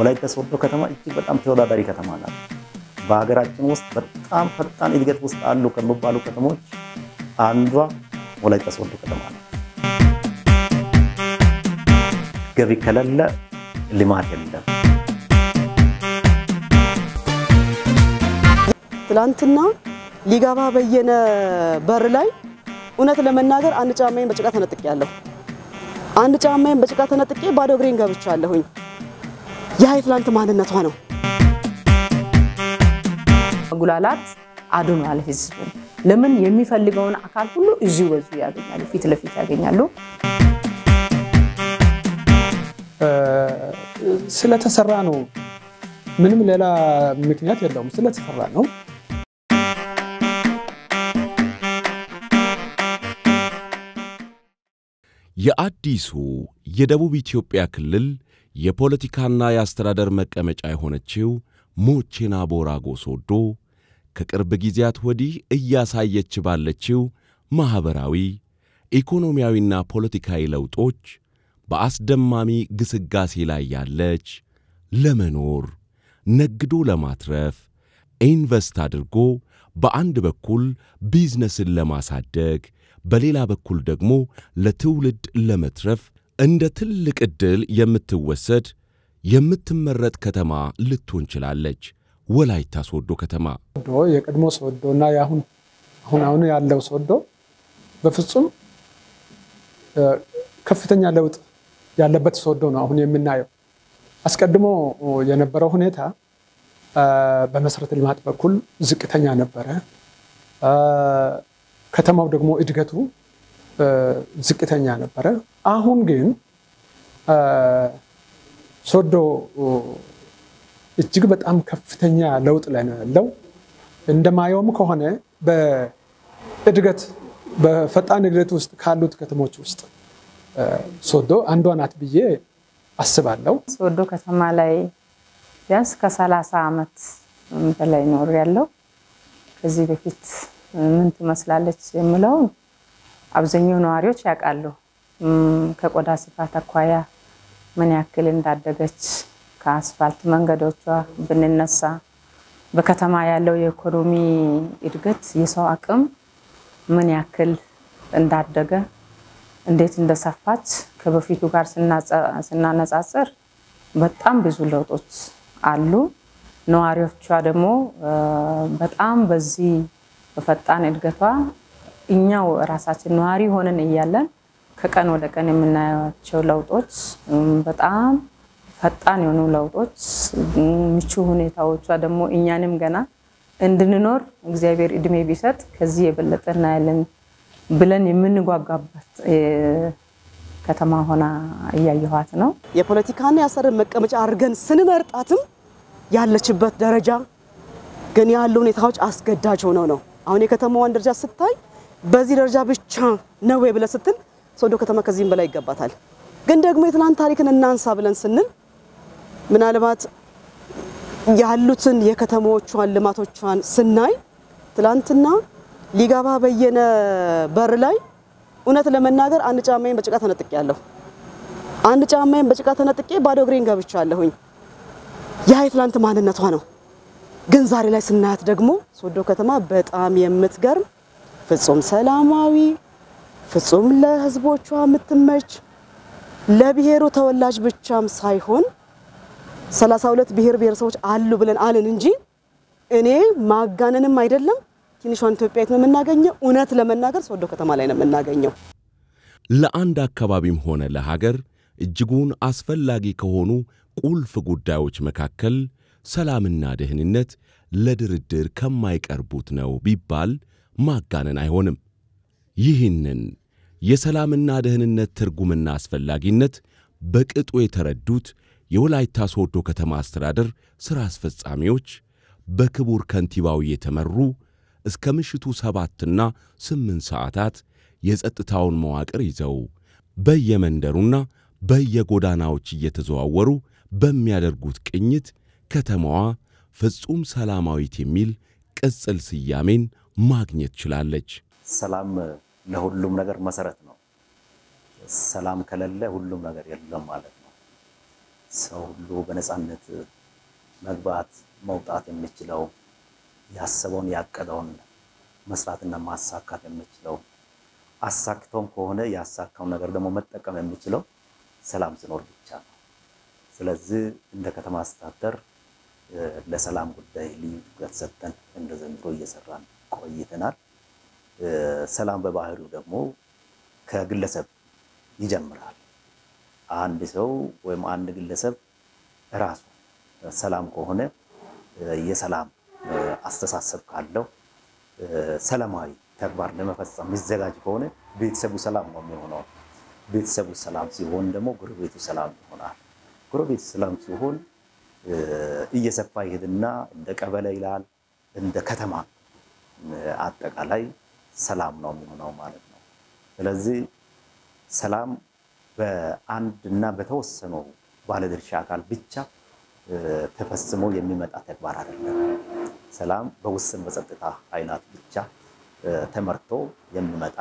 ወላይታ ሶዶ ከተማ እጅግ በጣም ተወዳዳሪ ከተማ ናት። በሀገራችን ውስጥ በጣም ፈጣን እድገት ውስጥ አሉ ከሚባሉ ከተሞች አንዷ ወላይታ ሶዶ ከተማ ናት። ገቢ ከሌለ ልማት የለም። ትላንትና ሊጋባ በየነ በር ላይ እውነት ለመናገር አንድ ጫማዬን በጭቃ ተነጥቄ ያለሁ አንድ ጫማዬን በጭቃ ተነጥቄ ባዶ እግሬን ገብቻለሁኝ። ያ የትላንት ማንነቷ ነው። መጉላላት አድኗል ህዝቡ። ለምን የሚፈልገውን አካል ሁሉ እዚሁ በዙ ያገኛሉ፣ ፊት ለፊት ያገኛሉ። ስለተሰራ ነው። ምንም ሌላ ምክንያት የለውም። ስለተሰራ ነው። የአዲሱ የደቡብ ኢትዮጵያ ክልል የፖለቲካና የአስተዳደር መቀመጫ የሆነችው ሞቼና ቦራጎ ሶዶ ከቅርብ ጊዜያት ወዲህ እያሳየች ባለችው ማኅበራዊ፣ ኢኮኖሚያዊና ፖለቲካዊ ለውጦች በአስደማሚ ግስጋሴ ላይ ያለች ለመኖር ነግዶ ለማትረፍ ኢንቨስት አድርጎ በአንድ በኩል ቢዝነስን ለማሳደግ በሌላ በኩል ደግሞ ለትውልድ ለመትረፍ እንደ ትልቅ ዕድል የምትወሰድ የምትመረጥ ከተማ ልትሆን ችላለች። ወላይታ ሶዶ ከተማ ሶዶ የቀድሞ ሶዶ እና የአሁን አሁን አሁን ያለው ሶዶ በፍጹም ከፍተኛ ለውጥ ያለበት ሶዶ ነው አሁን የምናየው። አስቀድሞ የነበረው ሁኔታ በመሰረተ ልማት በኩል ዝቅተኛ ነበረ። ከተማው ደግሞ እድገቱ ዝቅተኛ ነበረ። አሁን ግን ሶዶ እጅግ በጣም ከፍተኛ ለውጥ ላይ ነው ያለው። እንደማየውም ከሆነ በእድገት በፈጣን እድገት ውስጥ ካሉት ከተሞች ውስጥ ሶዶ አንዷ ናት ብዬ አስባለሁ። ሶዶ ከተማ ላይ ቢያንስ ከሰላሳ ዓመት በላይ ኖር ያለው ከዚህ በፊት ምን ትመስላለች የምለውን አብዛኛው ነዋሪዎች ያውቃሉ። ከቆዳ ስፋት አኳያ ምን ያክል እንዳደገች ከአስፋልት መንገዶቿ ብንነሳ በከተማ ያለው የኢኮኖሚ እድገት የሰው አቅም ምን ያክል እንዳደገ እንዴት እንደሰፋች ከበፊቱ ጋር ስናነጻጽር በጣም ብዙ ለውጦች አሉ። ነዋሪዎቿ ደግሞ በጣም በዚህ በፈጣን እድገቷ እኛው ራሳችን ነዋሪ ሆነን እያለን ከቀን ወደ ቀን የምናያቸው ለውጦች በጣም ፈጣን የሆኑ ለውጦች፣ ምቹ ሁኔታዎቿ ደግሞ እኛንም ገና እንድንኖር እግዚአብሔር እድሜ ቢሰጥ ከዚህ የበለጠ እናያለን ብለን የምንጓጓበት ከተማ ሆና እያየኋት ነው። የፖለቲካና የአስተዳደር መቀመጫ አድርገን ስንመርጣትም ያለችበት ደረጃ ግን ያሉ ሁኔታዎች አስገዳጅ ሆነው ነው። አሁን የከተማዋን ደረጃ ስታይ በዚህ ደረጃ ብቻ ነው ወይ ብለህ ስትል ሶዶ ከተማ ከዚህም በላይ ይገባታል። ግን ደግሞ የትናንት ታሪክን እናንሳ ብለን ስንል ምናልባት ያሉትን የከተማዎቿን ልማቶቿን ስናይ ትላንትና ሊጋባ በየነ በር ላይ እውነት ለመናገር አንድ ጫማዬን በጭቃ ተነጥቄ ያለሁ አንድ ጫማዬን በጭቃ ተነጥቄ ባዶ እግሬን ገብቻለሁኝ። ያ የትላንት ማንነቷ ነው። ግን ዛሬ ላይ ስናያት ደግሞ ሶዶ ከተማ በጣም የምትገርም ፍጹም ሰላማዊ፣ ፍጹም ለሕዝቦቿ የምትመች ለብሔሩ ተወላጅ ብቻም ሳይሆን ሰላሳ ሁለት ብሔር ብሔረሰቦች አሉ ብለን አልን እንጂ እኔ ማጋነንም አይደለም ትንሿን ኢትዮጵያዊት ነው የምናገኘው። እውነት ለመናገር ሶዶ ከተማ ላይ ነው የምናገኘው። ለአንድ አካባቢም ሆነ ለሀገር እጅጉን አስፈላጊ ከሆኑ ቁልፍ ጉዳዮች መካከል ሰላምና ደህንነት ለድርድር ከማይቀርቡት ነው ቢባል ማጋነን አይሆንም። ይህንን የሰላምና ደህንነት ትርጉምና አስፈላጊነት በቅጡ የተረዱት የወላይታ ሶዶ ከተማ አስተዳደር ሥራ አስፈጻሚዎች በክቡር ከንቲባው የተመሩ እስከ ምሽቱ ሰባትና ስምንት ሰዓታት የጸጥታውን መዋቅር ይዘው በየመንደሩና በየጎዳናዎች እየተዘዋወሩ በሚያደርጉት ቅኝት ከተማዋ ፍጹም ሰላማዊት የሚል ቅጽል ስያሜን ማግኘት ችላለች። ሰላም ለሁሉም ነገር መሰረት ነው። ሰላም ከሌለ ሁሉም ነገር የለም ማለት ነው። ሰው ሁሉ በነፃነት መግባት መውጣት የሚችለው ያሰበውን ያቀደውን መስራትና ማሳካት የሚችለው አሳክተውም ከሆነ ያሳካውን ነገር ደግሞ መጠቀም የሚችለው ሰላም ሲኖር ብቻ ነው። ስለዚህ እንደ ከተማ አስተዳደር ለሰላም ጉዳይ ልዩ ትኩረት ሰጥተን እንደ ዘንድሮ እየሰራን ቆይተናል። ሰላም በባህሪው ደግሞ ከግለሰብ ይጀምራል። አንድ ሰው ወይም አንድ ግለሰብ ራሱ ሰላም ከሆነ የሰላም አስተሳሰብ ካለው ሰላማዊ ተግባር ለመፈጸም የሚዘጋጅ ከሆነ ቤተሰቡ ሰላም ነው የሚሆነው። ቤተሰቡ ሰላም ሲሆን ደግሞ ጎረቤቱ ሰላም ይሆናል። ጎረቤቱ ሰላም ሲሆን እየሰፋ ይሄድና እንደ ቀበሌ ይላል፣ እንደ ከተማ አጠቃላይ ሰላም ነው የሚሆነው ማለት ነው። ስለዚህ ሰላም በአንድ እና በተወሰኑ ባለድርሻ አካል ብቻ ተፈጽሞ የሚመጣ ተግባር አይደለም። ሰላም በውስን በጸጥታ ኃይላት ብቻ ተመርቶ የሚመጣ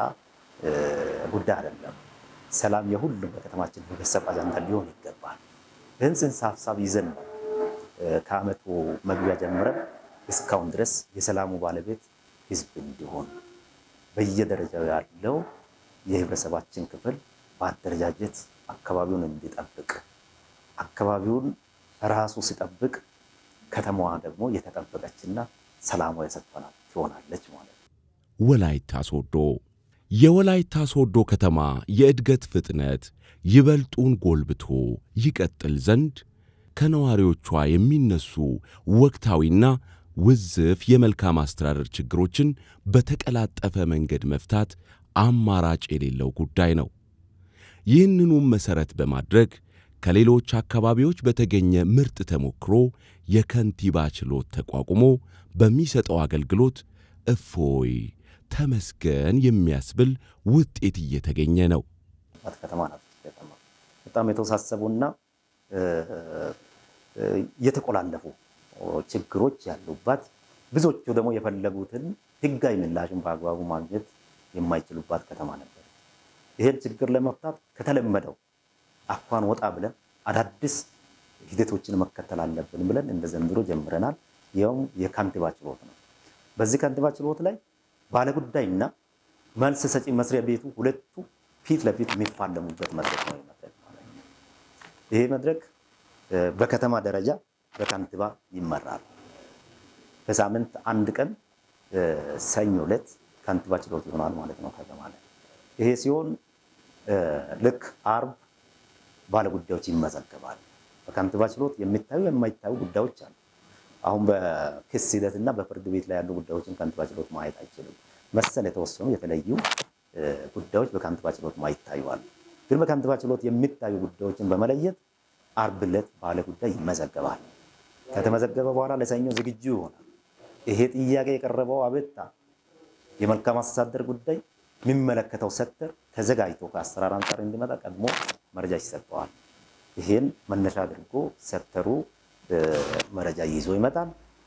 ጉዳይ አይደለም። ሰላም የሁሉም በከተማችን ህብረተሰብ አጀንዳ ሊሆን ይገባል። ይህን ጽንሰ ሀሳብ ይዘን ነው ከዓመቱ መግቢያ ጀምረን እስካሁን ድረስ የሰላሙ ባለቤት ህዝብ እንዲሆን በየደረጃው ያለው የህብረተሰባችን ክፍል በአደረጃጀት አካባቢውን እንዲጠብቅ አካባቢውን ራሱ ሲጠብቅ ከተማዋ ደግሞ የተጠበቀችና ሰላሟ የሰፈናት ትሆናለች ማለት ነው። ወላይታ ሶዶ የወላይታ ሶዶ ከተማ የእድገት ፍጥነት ይበልጡን ጎልብቶ ይቀጥል ዘንድ ከነዋሪዎቿ የሚነሱ ወቅታዊና ውዝፍ የመልካም አስተዳደር ችግሮችን በተቀላጠፈ መንገድ መፍታት አማራጭ የሌለው ጉዳይ ነው። ይህንኑም መሠረት በማድረግ ከሌሎች አካባቢዎች በተገኘ ምርጥ ተሞክሮ የከንቲባ ችሎት ተቋቁሞ በሚሰጠው አገልግሎት እፎይ ተመስገን የሚያስብል ውጤት እየተገኘ ነው። ከተማ ናት። ከተማ በጣም የተወሳሰቡና የተቆላለፉ ችግሮች ያሉባት ብዙዎቹ ደግሞ የፈለጉትን ሕጋዊ ምላሽን በአግባቡ ማግኘት የማይችሉባት ከተማ ነበር። ይሄን ችግር ለመፍታት ከተለመደው አኳን ወጣ ብለን አዳዲስ ሂደቶችን መከተል አለብን ብለን እንደ ዘንድሮ ጀምረናል። ይኸውም የከንቲባ ችሎት ነው። በዚህ ከንቲባ ችሎት ላይ ባለጉዳይና መልስ ሰጪ መስሪያ ቤቱ ሁለቱ ፊት ለፊት የሚፋለሙበት መድረክ ነው መድረክ ማለት ነው። ይሄ መድረክ በከተማ ደረጃ በከንቲባ ይመራል። በሳምንት አንድ ቀን ሰኞ ዕለት ከንቲባ ችሎት ይሆናል ማለት ነው ከተማ ላይ። ይሄ ሲሆን ልክ አርብ ባለጉዳዮች ይመዘገባል። በከንቲባ ችሎት የሚታዩ የማይታዩ ጉዳዮች አሉ። አሁን በክስ ሂደት እና በፍርድ ቤት ላይ ያሉ ጉዳዮችን ከንቲባ ችሎት ማየት አይችልም። መሰል የተወሰኑ የተለዩ ጉዳዮች በከንቲባ ችሎት ማይታዩ አሉ። ግን በከንቲባ ችሎት የሚታዩ ጉዳዮችን በመለየት አርብ ዕለት ባለ ጉዳይ ይመዘገባል። ከተመዘገበ በኋላ ለሰኞ ዝግጁ ይሆናል። ይሄ ጥያቄ የቀረበው አቤቱታ የመልካም አስተዳደር ጉዳይ የሚመለከተው ሴክተር ተዘጋጅቶ ከአሰራር አንጻር እንዲመጣ ቀድሞ መረጃ ይሰጠዋል። ይሄን መነሻ አድርጎ ሴክተሩ መረጃ ይዞ ይመጣል።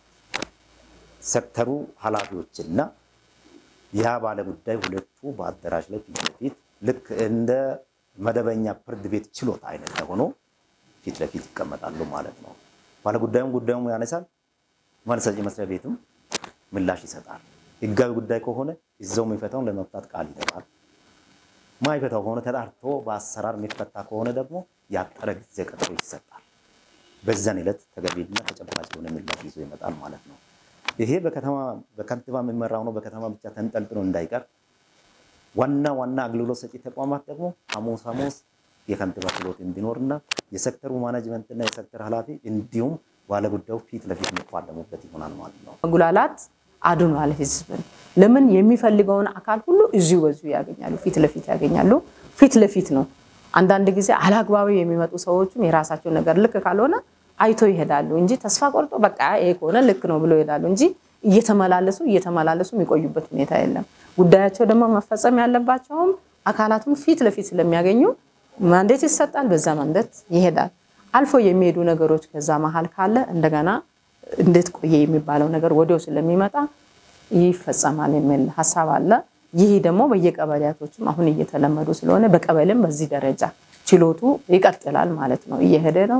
ሴክተሩ ኃላፊዎችና ያ ባለ ጉዳይ ሁለቱ በአዳራሽ ላይ ፊት ለፊት ልክ እንደ መደበኛ ፍርድ ቤት ችሎት አይነት ሆኖ ፊት ለፊት ይቀመጣሉ ማለት ነው። ባለ ጉዳዩም ጉዳዩም ያነሳል። መልስ ሰጪ መስሪያ ቤትም ምላሽ ይሰጣል። ህጋዊ ጉዳይ ከሆነ እዛው የሚፈታውን ለመፍታት ቃል ይገባል። ማይፈታው ከሆነ ተጣርቶ በአሰራር የሚፈታ ከሆነ ደግሞ ያጠረ ጊዜ ቀጠሮ ይሰጣል። በዛን ዕለት ተገቢና ተጨባጭ የሆነ ምላሽ ይዞ ይመጣል ማለት ነው። ይሄ በከተማ በከንቲባ የሚመራው ነው። በከተማ ብቻ ተንጠልጥሎ እንዳይቀር ዋና ዋና አገልግሎት ሰጪ ተቋማት ደግሞ ሐሙስ ሐሙስ የከንቲባ ችሎት እንዲኖርና የሴክተሩ ማናጅመንትና የሴክተር ኃላፊ እንዲሁም ባለጉዳዩ ፊት ለፊት የሚፋለሙበት ይሆናል ማለት ነው። መጉላላት አድኗል ህዝብን። ለምን የሚፈልገውን አካል ሁሉ እዚሁ በዚሁ ያገኛሉ፣ ፊት ለፊት ያገኛሉ። ፊት ለፊት ነው። አንዳንድ ጊዜ አላግባቢ የሚመጡ ሰዎችም የራሳቸው ነገር ልክ ካልሆነ አይቶ ይሄዳሉ እንጂ ተስፋ ቆርጦ በቃ ይሄ ከሆነ ልክ ነው ብሎ ይሄዳሉ እንጂ እየተመላለሱ እየተመላለሱ የሚቆዩበት ሁኔታ የለም። ጉዳያቸው ደግሞ መፈጸም ያለባቸውም አካላቱም ፊት ለፊት ስለሚያገኙ ማንዴት ይሰጣል፣ በዛ ማንዴት ይሄዳል። አልፎ የሚሄዱ ነገሮች ከዛ መሀል ካለ እንደገና እንዴት ቆየ የሚባለው ነገር ወዲያው ስለሚመጣ ይፈጸማል የሚል ሀሳብ አለ። ይህ ደግሞ በየቀበሌያቶችም አሁን እየተለመዱ ስለሆነ በቀበሌም በዚህ ደረጃ ችሎቱ ይቀጥላል ማለት ነው። እየሄደ ነው።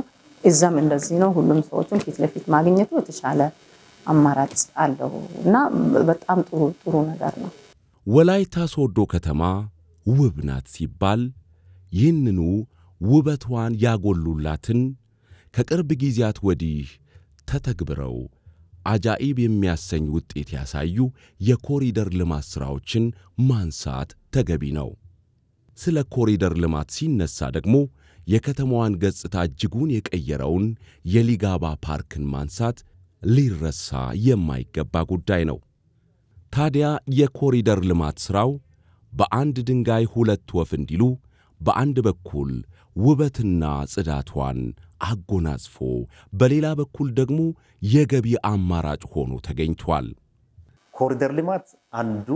እዛም እንደዚህ ነው። ሁሉም ሰዎችን ፊት ለፊት ማግኘቱ የተሻለ አማራጭ አለው እና በጣም ጥሩ ጥሩ ነገር ነው። ወላይታ ሶዶ ከተማ ውብ ናት ሲባል ይህንኑ ውበቷን ያጎሉላትን ከቅርብ ጊዜያት ወዲህ ተተግብረው አጃኢብ የሚያሰኝ ውጤት ያሳዩ የኮሪደር ልማት ሥራዎችን ማንሳት ተገቢ ነው። ስለ ኮሪደር ልማት ሲነሳ ደግሞ የከተማዋን ገጽታ እጅጉን የቀየረውን የሊጋባ ፓርክን ማንሳት ሊረሳ የማይገባ ጉዳይ ነው። ታዲያ የኮሪደር ልማት ሥራው በአንድ ድንጋይ ሁለት ወፍ እንዲሉ በአንድ በኩል ውበትና ጽዳቷን አጎናጽፎ በሌላ በኩል ደግሞ የገቢ አማራጭ ሆኖ ተገኝቷል። ኮሪደር ልማት አንዱ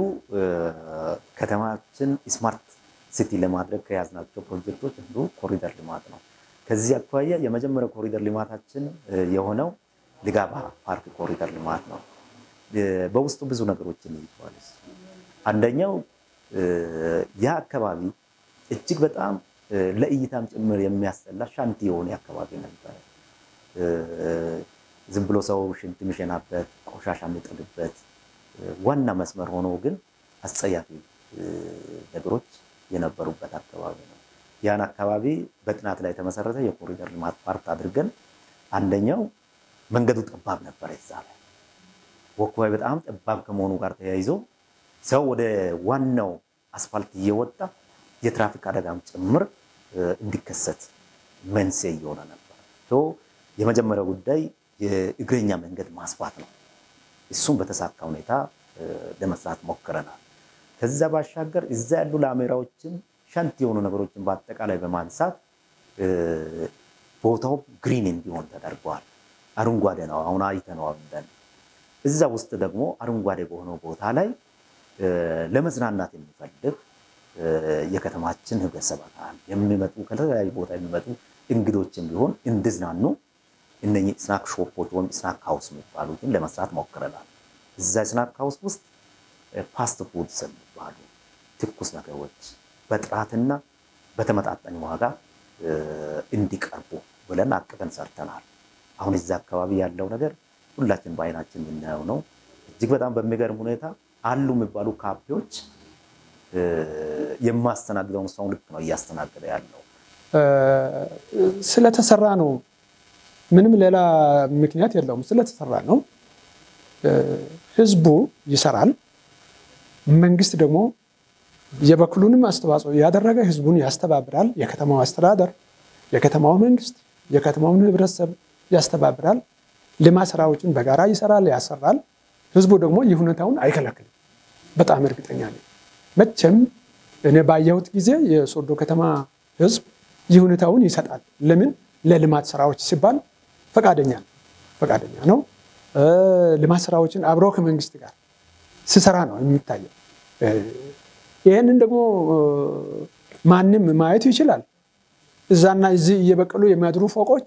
ከተማችን ስማርት ሲቲ ለማድረግ ከያዝናቸው ፕሮጀክቶች አንዱ ኮሪደር ልማት ነው። ከዚህ አኳያ የመጀመሪያው ኮሪደር ልማታችን የሆነው ሊጋባ ፓርክ ኮሪደር ልማት ነው። በውስጡ ብዙ ነገሮችን ይዟል። አንደኛው ያ አካባቢ እጅግ በጣም ለእይታም ጭምር የሚያስጠላ ሻንቲ የሆነ አካባቢ ነበረ። ዝም ብሎ ሰው ሽንት የሚሸናበት ቆሻሻ የሚጥልበት ዋና መስመር ሆኖ ግን አስጸያፊ ነገሮች የነበሩበት አካባቢ ነው። ያን አካባቢ በጥናት ላይ የተመሰረተ የኮሪደር ልማት ፓርክ አድርገን አንደኛው መንገዱ ጠባብ ነበረ። እዛ ላይ ወክዋይ በጣም ጠባብ ከመሆኑ ጋር ተያይዞ ሰው ወደ ዋናው አስፋልት እየወጣ የትራፊክ አደጋም ጭምር እንዲከሰት መንስኤ እየሆነ ነበር። የመጀመሪያው ጉዳይ የእግረኛ መንገድ ማስፋት ነው። እሱም በተሳካ ሁኔታ ለመስራት ሞክረናል። ከዛ ባሻገር እዛ ያሉ ላሜራዎችን ሸንት የሆኑ ነገሮችን በአጠቃላይ በማንሳት ቦታው ግሪን እንዲሆን ተደርገዋል። አረንጓዴ ነው። አሁን አይተነዋል። እዛ ውስጥ ደግሞ አረንጓዴ በሆነው ቦታ ላይ ለመዝናናት የሚፈልግ የከተማችን ህብረተሰብ አካል የሚመጡ ከተለያዩ ቦታ የሚመጡ እንግዶችን ቢሆን እንዲዝናኑ እነኚህ ስናክ ሾፖች ወይም ስናክ ሃውስ የሚባሉትን ለመስራት ሞክረናል። እዛ ስናክ ሃውስ ውስጥ ፋስት ፉድስ የሚባሉ ትኩስ ነገሮች በጥራትና በተመጣጣኝ ዋጋ እንዲቀርቡ ብለን አቅደን ሰርተናል። አሁን እዛ አካባቢ ያለው ነገር ሁላችን በአይናችን የምናየው ነው። እጅግ በጣም በሚገርም ሁኔታ አሉ የሚባሉ ካፌዎች የማስተናግደውን ሰው ልክ ነው እያስተናገደ ያለው። ስለተሰራ ነው። ምንም ሌላ ምክንያት የለውም። ስለተሰራ ነው። ህዝቡ ይሰራል። መንግስት ደግሞ የበኩሉንም አስተዋጽኦ ያደረገ ህዝቡን ያስተባብራል። የከተማው አስተዳደር፣ የከተማው መንግስት፣ የከተማውን ህብረተሰብ ያስተባብራል። ልማት ስራዎችን በጋራ ይሰራል፣ ያሰራል። ህዝቡ ደግሞ ይህ ሁኔታውን አይከለክልም። በጣም እርግጠኛ ነኝ። መቼም እኔ ባየሁት ጊዜ የሶዶ ከተማ ህዝብ ይህ ሁኔታውን ይሰጣል። ለምን? ለልማት ስራዎች ሲባል ፈቃደኛ ነው ፈቃደኛ ነው። ልማት ስራዎችን አብሮ ከመንግስት ጋር ሲሰራ ነው የሚታየው። ይህንን ደግሞ ማንም ማየቱ ይችላል። እዛና እዚህ እየበቀሉ የሚያድሩ ፎቆች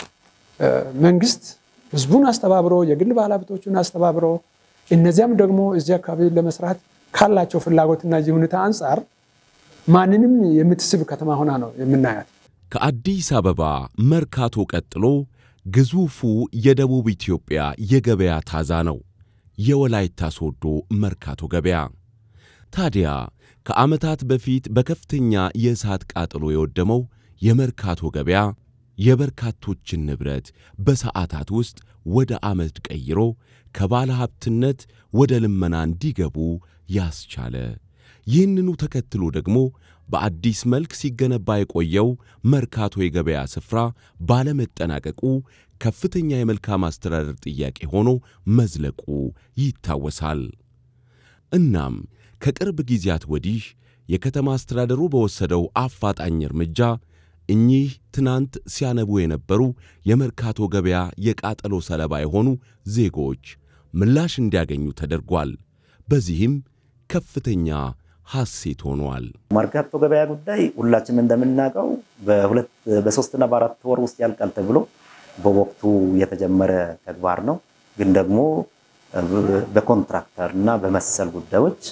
መንግስት ህዝቡን አስተባብሮ የግል ባለሀብቶቹን አስተባብሮ እነዚያም ደግሞ እዚህ አካባቢ ለመስራት ካላቸው ፍላጎትና እዚህ ሁኔታ አንጻር ማንንም የምትስብ ከተማ ሆና ነው የምናያት። ከአዲስ አበባ መርካቶ ቀጥሎ ግዙፉ የደቡብ ኢትዮጵያ የገበያ ታዛ ነው የወላይታ ሶዶ መርካቶ ገበያ። ታዲያ ከዓመታት በፊት በከፍተኛ የእሳት ቃጠሎ የወደመው የመርካቶ ገበያ የበርካቶችን ንብረት በሰዓታት ውስጥ ወደ አመድ ቀይሮ ከባለ ሀብትነት ወደ ልመና እንዲገቡ ያስቻለ ይህንኑ ተከትሎ ደግሞ በአዲስ መልክ ሲገነባ የቆየው መርካቶ የገበያ ስፍራ ባለመጠናቀቁ ከፍተኛ የመልካም አስተዳደር ጥያቄ ሆኖ መዝለቁ ይታወሳል። እናም ከቅርብ ጊዜያት ወዲህ የከተማ አስተዳደሩ በወሰደው አፋጣኝ እርምጃ እኚህ ትናንት ሲያነቡ የነበሩ የመርካቶ ገበያ የቃጠሎ ሰለባ የሆኑ ዜጎች ምላሽ እንዲያገኙ ተደርጓል። በዚህም ከፍተኛ ሐሴት ሆኗል። መርካቶ ገበያ ጉዳይ ሁላችንም እንደምናውቀው በሁለት በሶስትና በአራት ወር ውስጥ ያልቃል ተብሎ በወቅቱ የተጀመረ ተግባር ነው። ግን ደግሞ በኮንትራክተር እና በመሰል ጉዳዮች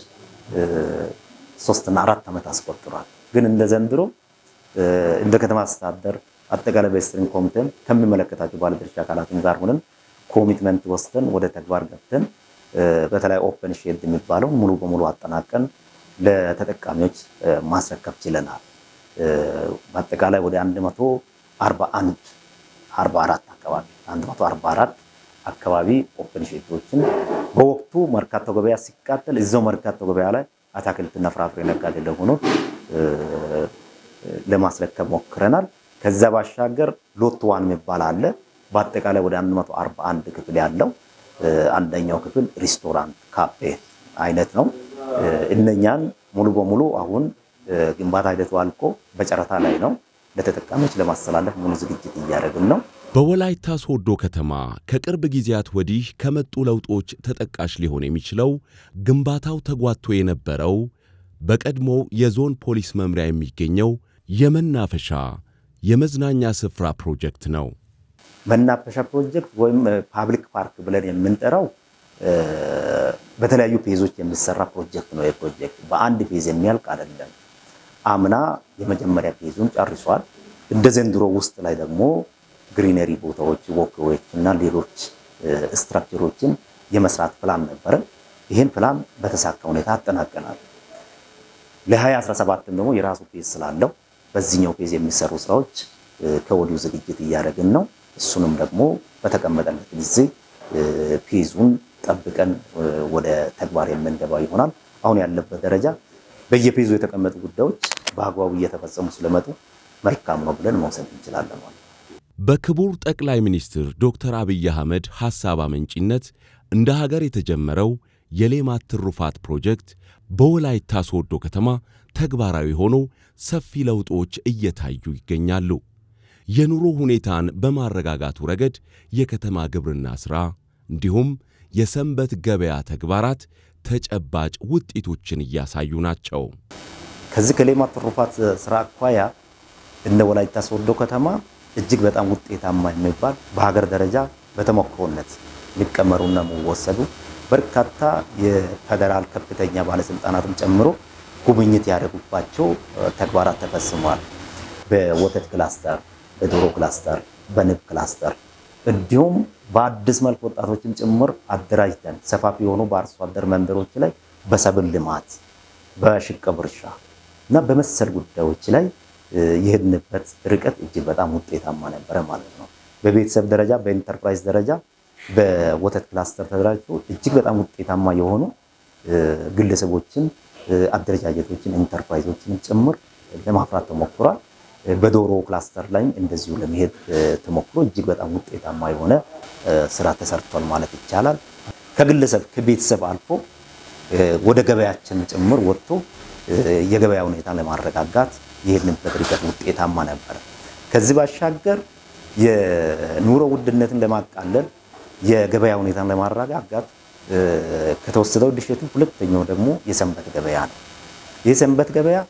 ሶስትና አራት ዓመት አስቆጥሯል። ግን እንደ ዘንድሮ እንደ ከተማ አስተዳደር አጠቃላይ በስትሪንግ ኮሚቴም ከሚመለከታቸው ባለድርሻ አካላትም ጋር ሆነን ኮሚትመንት ወስደን ወደ ተግባር ገብተን በተለይ ኦፕን ሼድ የሚባለው ሙሉ በሙሉ አጠናቀን ለተጠቃሚዎች ማስረከብ ችለናል። በአጠቃላይ ወደ 141 44 አካባቢ 144 አካባቢ ኦፕን ሼዶችን በወቅቱ መርካቶ ገበያ ሲቃጠል እዛው መርካቶ ገበያ ላይ አትክልትና ፍራፍሬ ነጋዴ ለሆኑት ለማስረከብ ሞክረናል። ከዛ ባሻገር ሎት ዋን የሚባል አለ። በአጠቃላይ ወደ 141 ክፍል ያለው አንደኛው ክፍል ሪስቶራንት ካፌ አይነት ነው። እነኛን ሙሉ በሙሉ አሁን ግንባታ ሂደቱ አልቆ በጨረታ ላይ ነው። ለተጠቃሚዎች ለማስተላለፍ ሙሉ ዝግጅት እያደረግን ነው። በወላይታ ሶዶ ከተማ ከቅርብ ጊዜያት ወዲህ ከመጡ ለውጦች ተጠቃሽ ሊሆን የሚችለው ግንባታው ተጓቶ የነበረው በቀድሞ የዞን ፖሊስ መምሪያ የሚገኘው የመናፈሻ የመዝናኛ ስፍራ ፕሮጀክት ነው። መናፈሻ ፕሮጀክት ወይም ፓብሊክ ፓርክ ብለን የምንጠራው በተለያዩ ፌዞች የሚሰራ ፕሮጀክት ነው። የፕሮጀክት በአንድ ፌዝ የሚያልቅ አይደለም። አምና የመጀመሪያ ፌዙን ጨርሷል። እንደ ዘንድሮ ውስጥ ላይ ደግሞ ግሪነሪ ቦታዎች፣ ወክዌዎች እና ሌሎች ስትራክቸሮችን የመስራት ፕላን ነበረ። ይህን ፕላን በተሳካ ሁኔታ አጠናቀናል። ለ2017 ደግሞ የራሱ ፌዝ ስላለው በዚህኛው ፌዝ የሚሰሩ ስራዎች ከወዲሁ ዝግጅት እያደረግን ነው። እሱንም ደግሞ በተቀመጠለት ጊዜ ፌዙን ጠብቀን ወደ ተግባር የምንገባ ይሆናል። አሁን ያለበት ደረጃ በየፌዙ የተቀመጡ ጉዳዮች በአግባቡ እየተፈጸሙ ስለመጡ መልካም ነው ብለን መውሰድ እንችላለን ማለት ነው። በክቡር ጠቅላይ ሚኒስትር ዶክተር አብይ አህመድ ሐሳብ አመንጪነት እንደ ሀገር የተጀመረው የሌማት ትሩፋት ፕሮጀክት በወላይታ ሶዶ ከተማ ተግባራዊ ሆኖ ሰፊ ለውጦች እየታዩ ይገኛሉ። የኑሮ ሁኔታን በማረጋጋቱ ረገድ የከተማ ግብርና ሥራ እንዲሁም የሰንበት ገበያ ተግባራት ተጨባጭ ውጤቶችን እያሳዩ ናቸው። ከዚህ ከሌማት ትሩፋት ስራ አኳያ እንደ ወላይታ ሶዶ ከተማ እጅግ በጣም ውጤታማ የሚባል በሀገር ደረጃ በተሞክሮነት ሊቀመሩና የሚወሰዱ በርካታ የፌደራል ከፍተኛ ባለስልጣናትን ጨምሮ ጉብኝት ያደረጉባቸው ተግባራት ተፈጽመዋል። በወተት ክላስተር፣ በዶሮ ክላስተር፣ በንብ ክላስተር እንዲሁም በአዲስ መልክ ወጣቶችን ጭምር አደራጅተን ሰፋፊ የሆኑ በአርሶ አደር መንደሮች ላይ በሰብል ልማት፣ በሽቅብ እርሻ እና በመሰል ጉዳዮች ላይ የሄድንበት ርቀት እጅግ በጣም ውጤታማ ነበረ ማለት ነው። በቤተሰብ ደረጃ በኢንተርፕራይዝ ደረጃ በወተት ክላስተር ተደራጅቶ እጅግ በጣም ውጤታማ የሆኑ ግለሰቦችን፣ አደረጃጀቶችን፣ ኢንተርፕራይዞችን ጭምር ለማፍራት ተሞክሯል። በዶሮ ክላስተር ላይም እንደዚሁ ለመሄድ ተሞክሮ እጅግ በጣም ውጤታማ የሆነ ስራ ተሰርቷል ማለት ይቻላል። ከግለሰብ ከቤተሰብ አልፎ ወደ ገበያችን ጭምር ወጥቶ የገበያ ሁኔታን ለማረጋጋት የሄድንበት ርቀት ውጤታማ ነበረ። ከዚህ ባሻገር የኑሮ ውድነትን ለማቃለል የገበያ ሁኔታን ለማረጋጋት ከተወሰደው ድርሻቱ ሁለተኛው ደግሞ የሰንበት ገበያ ነው። የሰንበት ገበያ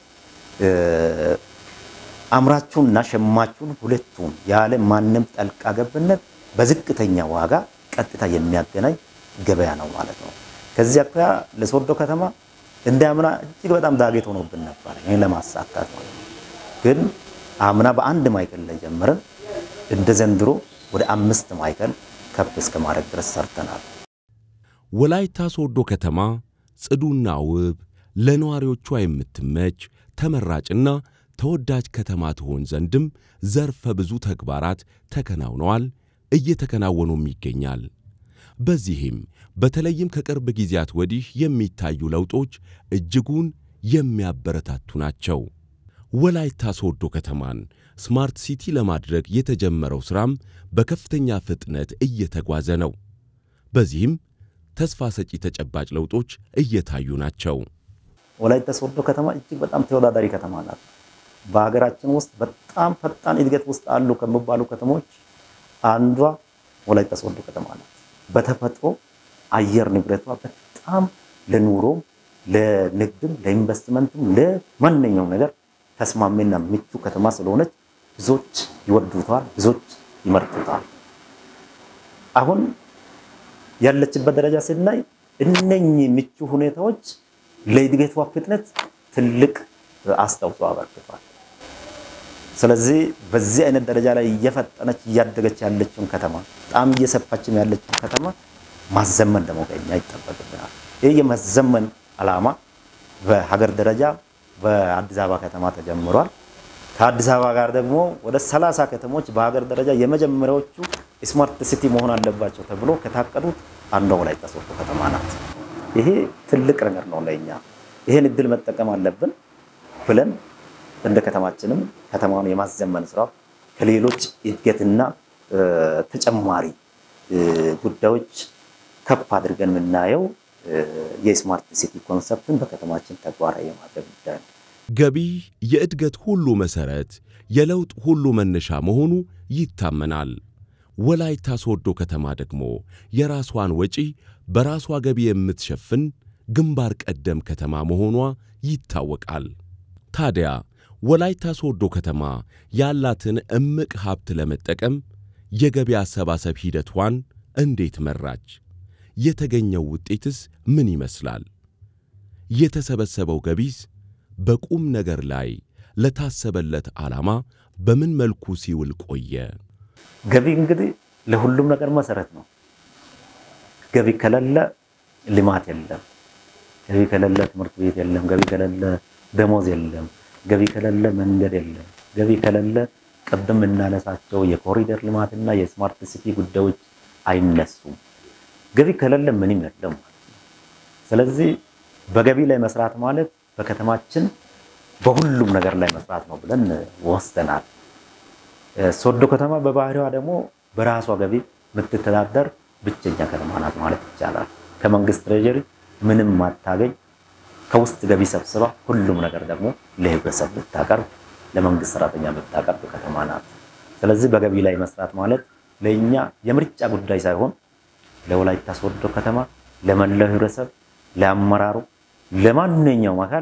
አምራቹንና ሸማቹን ሁለቱን ያለ ማንም ጠልቃ ገብነት በዝቅተኛ ዋጋ ቀጥታ የሚያገናኝ ገበያ ነው ማለት ነው። ከዚህ አኳያ ለሶዶ ከተማ እንደ አምና እጅግ በጣም ዳገት ሆኖብን ነበር ይህን ለማሳካት ማለት ነው። ግን አምና በአንድ ማዕከል ላይ ጀምረን እንደ ዘንድሮ ወደ አምስት ማዕከል ከፍ እስከ ማድረግ ድረስ ሰርተናል። ወላይታ ሶዶ ከተማ ጽዱና ውብ ለነዋሪዎቿ የምትመች ተመራጭና ተወዳጅ ከተማ ትሆን ዘንድም ዘርፈ ብዙ ተግባራት ተከናውነዋል፣ እየተከናወኑም ይገኛል። በዚህም በተለይም ከቅርብ ጊዜያት ወዲህ የሚታዩ ለውጦች እጅጉን የሚያበረታቱ ናቸው። ወላይታ ሶዶ ከተማን ስማርት ሲቲ ለማድረግ የተጀመረው ሥራም በከፍተኛ ፍጥነት እየተጓዘ ነው። በዚህም ተስፋ ሰጪ ተጨባጭ ለውጦች እየታዩ ናቸው። ወላይታ ሶዶ ከተማ እጅግ በጣም ተወዳዳሪ ከተማ ናት። በሀገራችን ውስጥ በጣም ፈጣን እድገት ውስጥ አሉ ከሚባሉ ከተሞች አንዷ ወላይታ ሶዶ ከተማ ናት። በተፈጥሮ አየር ንብረቷ በጣም ለኑሮም፣ ለንግድም፣ ለኢንቨስትመንትም ለማንኛውም ነገር ተስማሚና ምቹ ከተማ ስለሆነች ብዙዎች ይወዱታል፣ ብዙዎች ይመርጡታል። አሁን ያለችበት ደረጃ ስናይ እነኚህ ምቹ ሁኔታዎች ለእድገቷ ፍጥነት ትልቅ አስተዋጽኦ አበርክቷል። ስለዚህ በዚህ አይነት ደረጃ ላይ እየፈጠነች እያደገች ያለችውን ከተማ በጣም እየሰፋችም ያለችውን ከተማ ማዘመን ደግሞ ከኛ ይጠበቅብናል። ይህ የማዘመን ዓላማ በሀገር ደረጃ በአዲስ አበባ ከተማ ተጀምሯል። ከአዲስ አበባ ጋር ደግሞ ወደ ሰላሳ ከተሞች በሀገር ደረጃ የመጀመሪያዎቹ ስማርት ሲቲ መሆን አለባቸው ተብሎ ከታቀዱት አንዷ ወላይታ ሶዶ ከተማ ናት። ይሄ ትልቅ ነገር ነው ለእኛ። ይሄን እድል መጠቀም አለብን ብለን እንደ ከተማችንም ከተማውን የማዘመን ስራ ከሌሎች እድገትና ተጨማሪ ጉዳዮች ከፍ አድርገን የምናየው የስማርት ሲቲ ኮንሰፕትን በከተማችን ተግባራዊ የማድረግ ጉዳይ ነው። ገቢ የእድገት ሁሉ መሠረት፣ የለውጥ ሁሉ መነሻ መሆኑ ይታመናል። ወላይታ ሶዶ ከተማ ደግሞ የራሷን ወጪ በራሷ ገቢ የምትሸፍን ግንባር ቀደም ከተማ መሆኗ ይታወቃል። ታዲያ ወላይታ ሶዶ ከተማ ያላትን እምቅ ሀብት ለመጠቀም የገቢ አሰባሰብ ሂደቷን እንዴት መራች? የተገኘው ውጤትስ ምን ይመስላል? የተሰበሰበው ገቢስ በቁም ነገር ላይ ለታሰበለት ዓላማ በምን መልኩ ሲውል ቆየ? ገቢ እንግዲህ ለሁሉም ነገር መሰረት ነው። ገቢ ከሌለ ልማት የለም። ገቢ ከሌለ ትምህርት ቤት የለም። ገቢ ከሌለ ደሞዝ የለም። ገቢ ከሌለ መንገድ የለም። ገቢ ከሌለ ቅድም የምናነሳቸው የኮሪደር ልማትና የስማርት ሲቲ ጉዳዮች አይነሱም። ገቢ ከሌለ ምንም የለም ማለት ነው። ስለዚህ በገቢ ላይ መስራት ማለት በከተማችን በሁሉም ነገር ላይ መስራት ነው ብለን ወስደናል። ሶዶ ከተማ በባህሪዋ ደግሞ በራሷ ገቢ የምትተዳደር ብቸኛ ከተማ ናት ማለት ይቻላል። ከመንግስት ትሬጀሪ ምንም ማታገኝ ከውስጥ ገቢ ሰብስባ ሁሉም ነገር ደግሞ ለህብረተሰብ ብታቀርብ ለመንግስት ሰራተኛ ብታቀርብ ከተማ ናት። ስለዚህ በገቢ ላይ መስራት ማለት ለእኛ የምርጫ ጉዳይ ሳይሆን ለወላይታ ሶዶ ከተማ ለመላው ህብረተሰብ፣ ለአመራሩ፣ ለማንኛውም አካል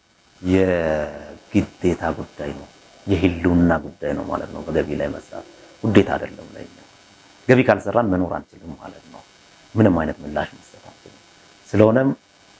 የግዴታ ጉዳይ ነው፣ የህልውና ጉዳይ ነው ማለት ነው። በገቢ ላይ መስራት ውዴታ አይደለም ለእኛ። ገቢ ካልሰራን መኖር አንችልም ማለት ነው። ምንም አይነት ምላሽ መስጠት አንችልም። ስለሆነም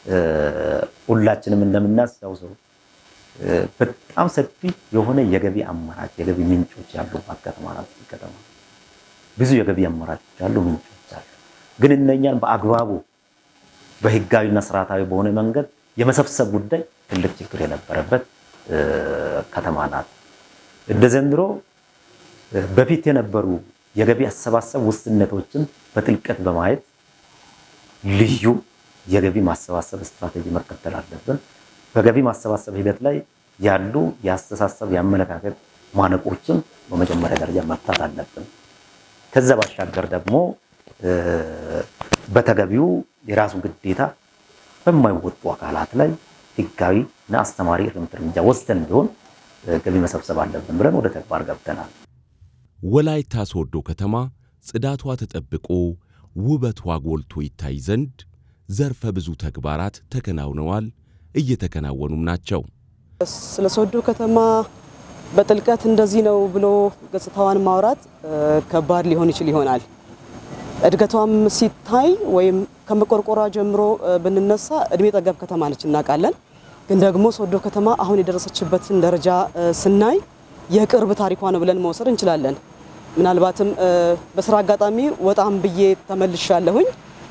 ሁላችንም እንደምናስታውሰው በጣም ሰፊ የሆነ የገቢ አማራጭ የገቢ ምንጮች ያሉባት ከተማ ናት። ከተማ ብዙ የገቢ አማራጮች ያሉ ምንጮች አሉ። ግን እነኛን በአግባቡ በህጋዊና ስርዓታዊ በሆነ መንገድ የመሰብሰብ ጉዳይ ትልቅ ችግር የነበረበት ከተማ ናት። እንደ ዘንድሮ በፊት የነበሩ የገቢ አሰባሰብ ውስንነቶችን በጥልቀት በማየት ልዩ የገቢ ማሰባሰብ ስትራቴጂ መከተል አለብን። በገቢ ማሰባሰብ ሂደት ላይ ያሉ የአስተሳሰብ የአመለካከት ማነቆችን በመጀመሪያ ደረጃ መፍታት አለብን። ከዛ ባሻገር ደግሞ በተገቢው የራሱን ግዴታ በማይወጡ አካላት ላይ ህጋዊ እና አስተማሪ እርምት እርምጃ ወስደን ቢሆን ገቢ መሰብሰብ አለብን ብለን ወደ ተግባር ገብተናል። ወላይታ ሶዶ ከተማ ጽዳቷ ተጠብቆ ውበቷ ጎልቶ ይታይ ዘንድ ዘርፈ ብዙ ተግባራት ተከናውነዋል፣ እየተከናወኑም ናቸው። ስለ ሶዶ ከተማ በጥልቀት እንደዚህ ነው ብሎ ገጽታዋን ማውራት ከባድ ሊሆን ይችል ይሆናል። እድገቷም ሲታይ ወይም ከመቆርቆሯ ጀምሮ ብንነሳ እድሜ ጠገብ ከተማ ነች እናውቃለን። ግን ደግሞ ሶዶ ከተማ አሁን የደረሰችበትን ደረጃ ስናይ የቅርብ ታሪኳ ነው ብለን መውሰድ እንችላለን። ምናልባትም በስራ አጋጣሚ ወጣም ብዬ ተመልሻለሁኝ።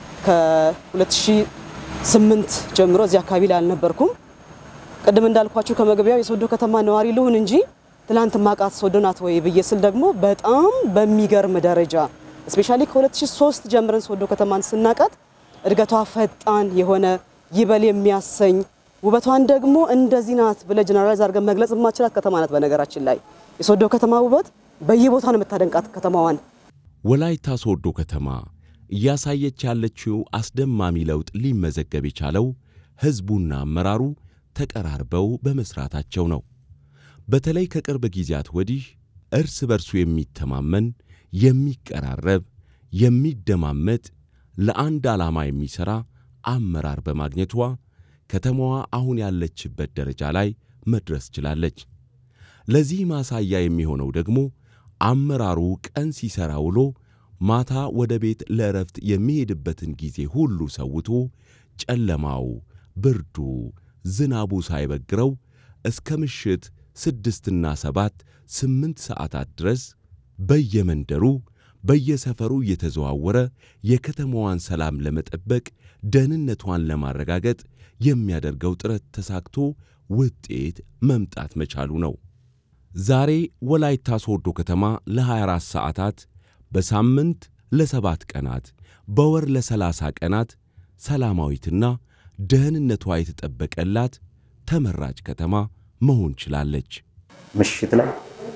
ከ2008 ጀምሮ እዚህ አካባቢ ላይ አልነበርኩም። ቅድም እንዳልኳችሁ ከመግቢያው የሶዶ ከተማ ነዋሪ ልሁን እንጂ ትላንት ማቃት ሶዶ ናት ወይ ብዬ ስል ደግሞ በጣም በሚገርም ደረጃ እስፔሻሊ ከ2003 ጀምረን ሶዶ ከተማን ስናቃት እድገቷ ፈጣን የሆነ ይበል የሚያሰኝ ውበቷን ደግሞ እንደዚህ ናት ብለ ጀነራላይዝ አድርገን መግለጽ የማችላት ከተማ ናት። በነገራችን ላይ የሶዶ ከተማ ውበት በየቦታ ነው የምታደንቃት ከተማዋን። ወላይታ ሶዶ ከተማ እያሳየች ያለችው አስደማሚ ለውጥ ሊመዘገብ የቻለው ሕዝቡና አመራሩ ተቀራርበው በመስራታቸው ነው። በተለይ ከቅርብ ጊዜያት ወዲህ እርስ በርሱ የሚተማመን የሚቀራረብ፣ የሚደማመጥ፣ ለአንድ ዓላማ የሚሠራ አመራር በማግኘቷ ከተማዋ አሁን ያለችበት ደረጃ ላይ መድረስ ችላለች። ለዚህ ማሳያ የሚሆነው ደግሞ አመራሩ ቀን ሲሠራ ውሎ ማታ ወደ ቤት ለእረፍት የሚሄድበትን ጊዜ ሁሉ ሰውቶ ጨለማው፣ ብርዱ፣ ዝናቡ ሳይበግረው እስከ ምሽት ስድስትና ሰባት ስምንት ሰዓታት ድረስ በየመንደሩ በየሰፈሩ እየተዘዋወረ የከተማዋን ሰላም ለመጠበቅ ደህንነቷን ለማረጋገጥ የሚያደርገው ጥረት ተሳክቶ ውጤት መምጣት መቻሉ ነው። ዛሬ ወላይታ ሶዶ ከተማ ለ24 ሰዓታት በሳምንት ለሰባት ቀናት በወር ለሰላሳ ቀናት ሰላማዊትና ደህንነቷ የተጠበቀላት ተመራጭ ከተማ መሆን ችላለች። ምሽት ላይ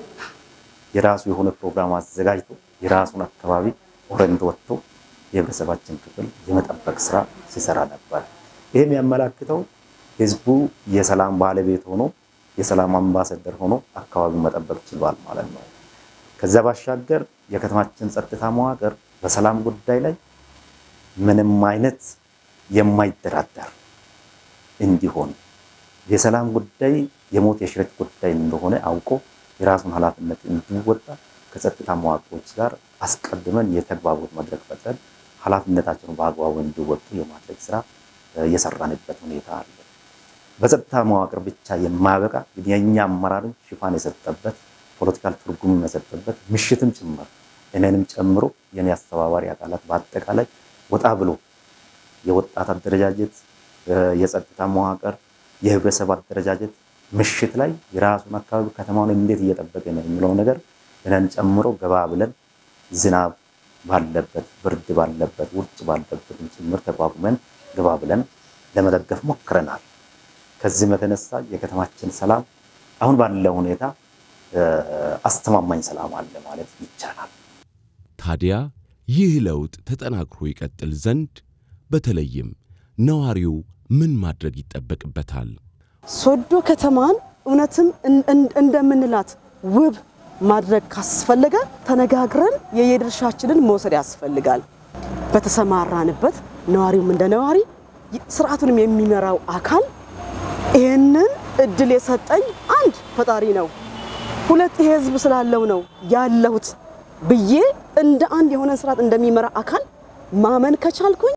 የራሱ የሆነ ፕሮግራም አዘጋጅቶ የራሱን አካባቢ ኦረንት ወጥቶ የህብረተሰባችን ክፍል የመጠበቅ ስራ ሲሰራ ነበር። ይህም ያመላክተው ህዝቡ የሰላም ባለቤት ሆኖ የሰላም አምባሳደር ሆኖ አካባቢውን መጠበቅ ችሏል ማለት ነው። ከዛ ባሻገር የከተማችን ጸጥታ መዋቅር በሰላም ጉዳይ ላይ ምንም አይነት የማይደራደር እንዲሆን የሰላም ጉዳይ የሞት የሽረት ጉዳይ እንደሆነ አውቆ የራሱን ኃላፊነት እንዲወጣ ከጸጥታ መዋቅሮች ጋር አስቀድመን የተግባቦት መድረክ ፈጥረን ኃላፊነታቸውን በአግባቡ እንዲወጡ የማድረግ ስራ የሰራንበት ሁኔታ አለ። በጸጥታ መዋቅር ብቻ የማያበቃ የእኛ አመራርም ሽፋን የሰጠበት ፖለቲካል ትርጉም የሰጠበት ምሽትም ጭምር እኔንም ጨምሮ የኔ አስተባባሪ አካላት በአጠቃላይ ወጣ ብሎ የወጣት አደረጃጀት፣ የጸጥታ መዋቅር፣ የህብረተሰብ አደረጃጀት ምሽት ላይ የራሱን አካባቢ ከተማውን እንዴት እየጠበቀ ነው የሚለው ነገር እኔን ጨምሮ ገባ ብለን ዝናብ ባለበት ብርድ ባለበት ውርጭ ባለበትም ጭምር ተቋቁመን ገባ ብለን ለመደገፍ ሞክረናል። ከዚህም የተነሳ የከተማችን ሰላም አሁን ባለው ሁኔታ አስተማማኝ ሰላም አለ ማለት ይቻላል። ታዲያ ይህ ለውጥ ተጠናክሮ ይቀጥል ዘንድ በተለይም ነዋሪው ምን ማድረግ ይጠበቅበታል? ሶዶ ከተማን እውነትም እንደምንላት ውብ ማድረግ ካስፈለገ ተነጋግረን የየድርሻችንን መውሰድ ያስፈልጋል። በተሰማራንበት ነዋሪውም እንደ ነዋሪ ስርዓቱንም የሚመራው አካል ይህንን እድል የሰጠኝ አንድ ፈጣሪ ነው፣ ሁለት ይሄ ህዝብ ስላለው ነው ያለሁት ብዬ እንደ አንድ የሆነ ስርዓት እንደሚመራ አካል ማመን ከቻልኩኝ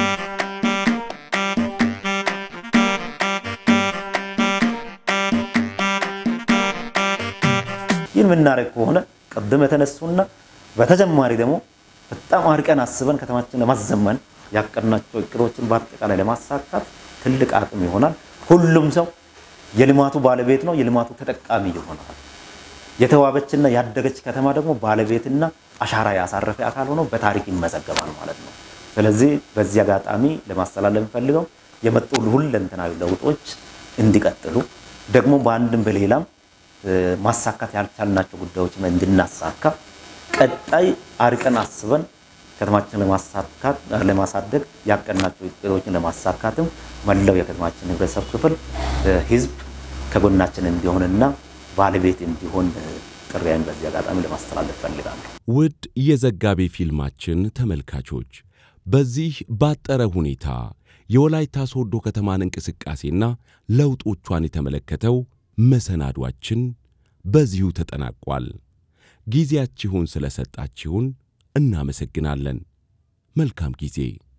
ይህን የምናደርግ ከሆነ ቅድም የተነሱና በተጨማሪ ደግሞ በጣም አርቀን አስበን ከተማችን ለማዘመን ያቀድናቸው እቅዶችን በአጠቃላይ ለማሳካት ትልቅ አቅም ይሆናል። ሁሉም ሰው የልማቱ ባለቤት ነው፣ የልማቱ ተጠቃሚ ይሆናል። የተዋበችና ያደገች ከተማ ደግሞ ባለቤትና አሻራ ያሳረፈ አካል ሆኖ በታሪክ ይመዘገባል ማለት ነው። ስለዚህ በዚህ አጋጣሚ ለማስተላለፍ ፈልገው የመጡ ሁለንተናዊ ለውጦች እንዲቀጥሉ ደግሞ በአንድም በሌላም ማሳካት ያልቻልናቸው ጉዳዮች እንድናሳካ ቀጣይ አርቀን አስበን ከተማችን ለማሳካት ለማሳደግ ያቀድናቸው እቅዶችን ለማሳካትም መላው የከተማችን ህብረተሰብ ክፍል ህዝብ ከጎናችን እንዲሆንና ባለቤት እንዲሆን ጥሪያን በዚህ አጋጣሚ ለማስተላለፍ ፈልጋለሁ። ውድ የዘጋቢ ፊልማችን ተመልካቾች በዚህ ባጠረ ሁኔታ የወላይታ ሶዶ ከተማን እንቅስቃሴና ለውጦቿን የተመለከተው መሰናዷችን በዚሁ ተጠናቋል። ጊዜያችሁን ስለሰጣችሁን እናመሰግናለን። መልካም ጊዜ